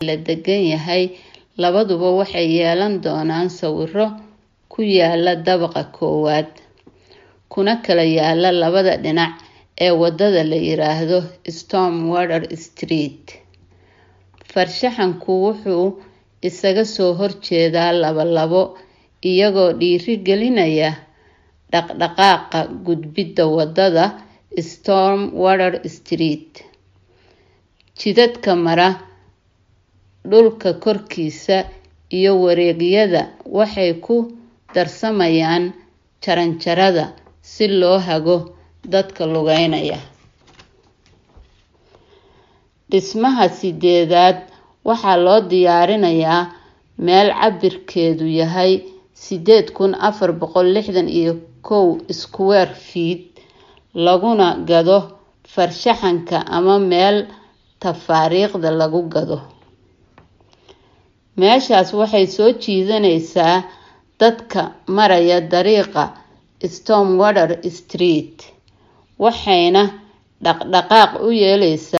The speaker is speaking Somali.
la degan yahay labaduba waxay yeelan doonaan sawiro ku yaala dabaqa koowaad kuna kala yaala labada dhinac ee wadada la yiraahdo stormwater street farshaxanku wuxuu isaga soo horjeedaa laba-labo iyagoo dhiirigelinaya dhaqdhaqaaqa gudbidda wadada stormwater street jidadka mara dhulka korkiisa iyo wareegyada waxay ku darsamayaan jaranjarada si loo hago dadka lugeynaya dhismaha sideedaad waxaa loo diyaarinayaa meel cabirkeedu yahay sideed kun afar boqol lixdan iyo kow square feet laguna gado farshaxanka ama meel tafaariikhda lagu gado meeshaas waxay soo jiidaneysaa dadka maraya dariiqa stormwater street waxayna dhaqdhaqaaq u yeeleysaa